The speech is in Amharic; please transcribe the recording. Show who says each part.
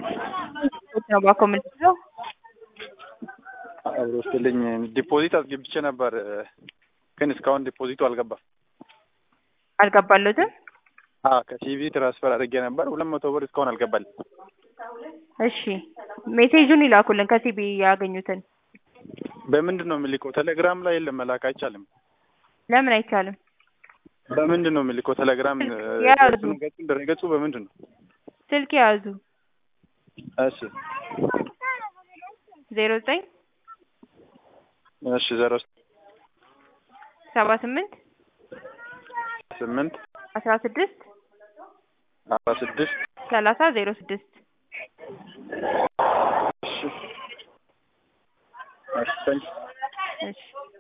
Speaker 1: ነው ባኮመልሰው
Speaker 2: አብሮ ስትልኝ ዲፖዚት አስገብቼ ነበር፣ ግን እስካሁን ዲፖዚቱ አልገባም።
Speaker 1: አልገባለትም።
Speaker 2: አዎ ከሲቪ ትራንስፈር አድርጌ ነበር፣ ሁለት መቶ ብር እስካሁን አልገባልኝ።
Speaker 1: እሺ ሜሴጁን ይላኩልን ከሲቢ ያገኙትን።
Speaker 2: በምንድን ነው የምልከው? ቴሌግራም ላይ የለም መላክ አይቻልም።
Speaker 1: ለምን አይቻልም?
Speaker 2: በምንድን ነው የምልከው? ቴሌግራም
Speaker 1: ያዙ።
Speaker 2: ገጹ ድረገጹ በምንድን ነው?
Speaker 1: ስልክ የያዙ
Speaker 2: እሺ
Speaker 1: ዜሮ ዘጠኝ
Speaker 2: እሺ ዜሮ
Speaker 1: ሰባ ስምንት
Speaker 2: ስምንት
Speaker 1: አስራ ስድስት
Speaker 2: አስራ ስድስት
Speaker 1: ሰላሳ ዜሮ ስድስት
Speaker 2: እሺ እሺ ታንክ ዩ።
Speaker 1: እሺ